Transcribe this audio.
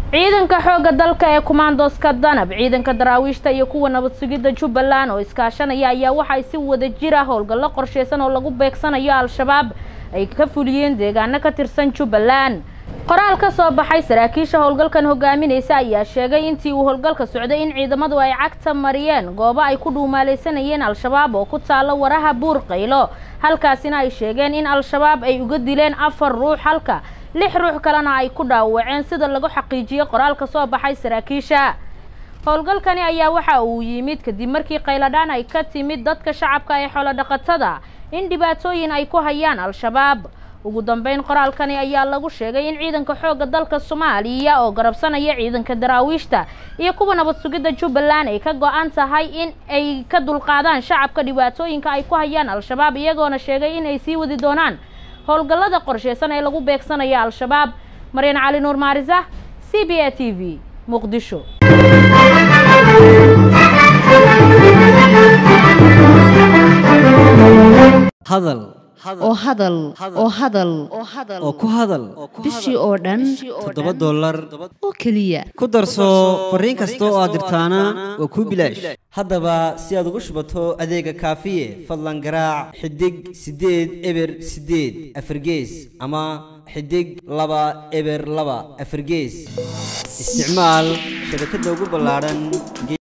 ciidanka xoogga dalka ee kumaandoska danab ciidanka daraawiishta iyo kuwa nabad sugidda jubbaland oo iskaashanaya ayaa waxay si wada jir ah howlgallo qorsheysan oo lagu beegsanayo al-shabaab ay ka fuliyeen deegaano ka tirsan jubbaland qoraal ka soo baxay saraakiisha howlgalkan hogaaminaysa ayaa sheegay intii uu howlgalka socday in ciidamadu ay cagta mariyeen goobo ay ku dhuumaaleysanayeen al-shabaab oo ku taalo waraha buur qaylo halkaasina ay sheegeen in al-shabaab ay uga dileen afar ruux halka lix ruux kalena ay ku dhaawaceen sida lagu xaqiijiyey qoraal ka soo baxay saraakiisha howlgalkani ayaa waxa uu yimid kadib markii qayladhaan ay ka timid dadka shacabka ee xoolodhaqatada in dhibaatooyin ay ku hayaan al-shabaab ugu dambeyn qoraalkani ayaa lagu sheegay in ciidanka xoogga dalka soomaaliya oo garabsanaya ciidanka daraawiishta iyo kuwa nabad sugidda jubbaland ay ka go-an tahay in ay ka dulqaadaan shacabka dhibaatooyinka ay ku hayaan al-shabaab iyagoona sheegay in ay sii wadi doonaan howlgallada qorsheysan ee lagu beegsanaya al-shabaab maryan cali nuur maarisa c b a t v muqdisho hadal oo hadal oo hadal oo ku hadal bishii oo dhan toddoba dollar oo keliya ku darso fariin kasta oo aad dirtaana waa kuu bilaash haddaba si aad ugu shubato adeega kaafiye fadlan garaac xidig siddeed eber siddeed afargees ama xidig laba eber laba afargees isticmaal shabakadda ugu ballaadhan